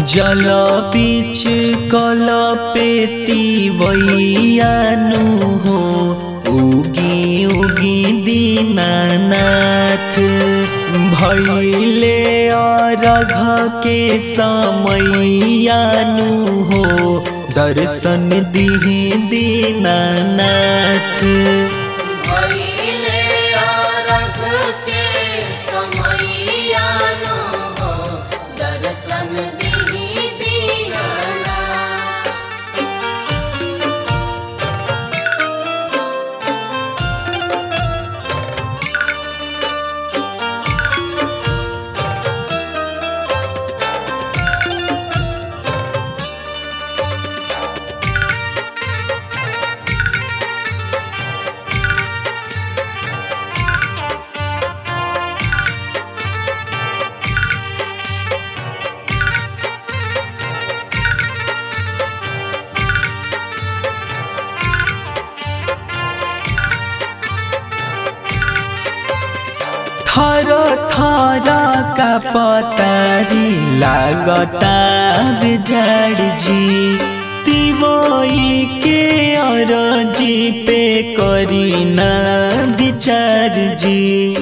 जल बीच कल पेती वैयानु हो उगी उगी दीनानाथ भैले अरघ के समैयानु हो दर्शन दिहे दीनानाथ भइले अरघ के समैयानो हो, दर्शन दिही दीनानाथ। थर थर का पतारी लागता बिजड़ जी तिवई के अरजी पे करी ना विचार जी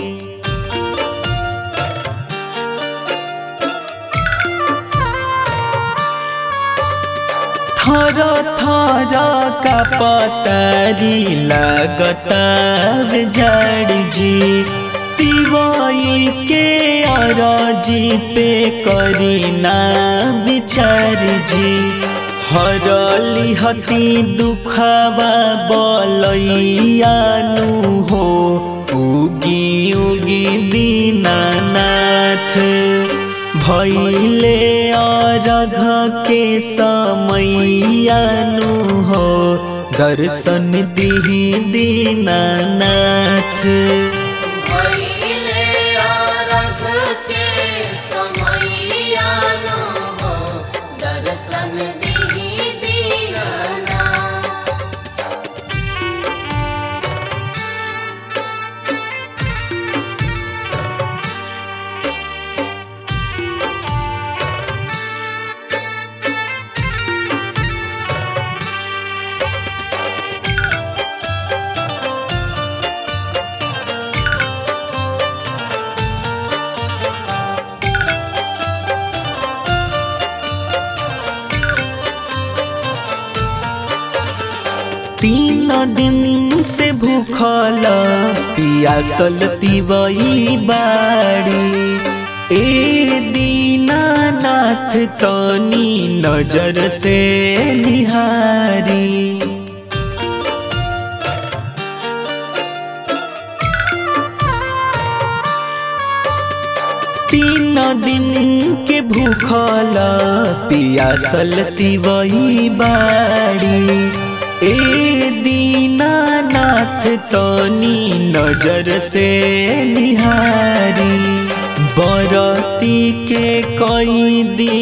थर थर का पतारी लगता जड़ जी तिवई के अरजी पे करी ना विचार जी हरली हती दुखवा बलैयानु हो उगी उगी दीनानाथ भैले अरघ के समैयानु हो दर्शन दिही दीनानाथ भइले अरघ के समैयानो हो, दर्शन दिही दीनानाथ। तीन दिन से भूखल पियासल तिवई बाड़ी ए दीनानाथ तनी नजर से निहारी तीन दिन के भूखल पियासल तिवई बाड़ी ए दीनानाथ तनी नजर से निहारी बरती के कई दी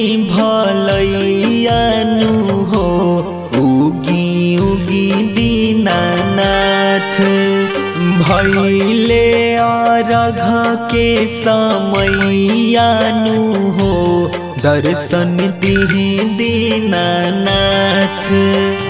भलैयानु हो उगी उगी दीनानाथ भैले अरघ के समैयानु हो दर्शन दिही दीनानाथ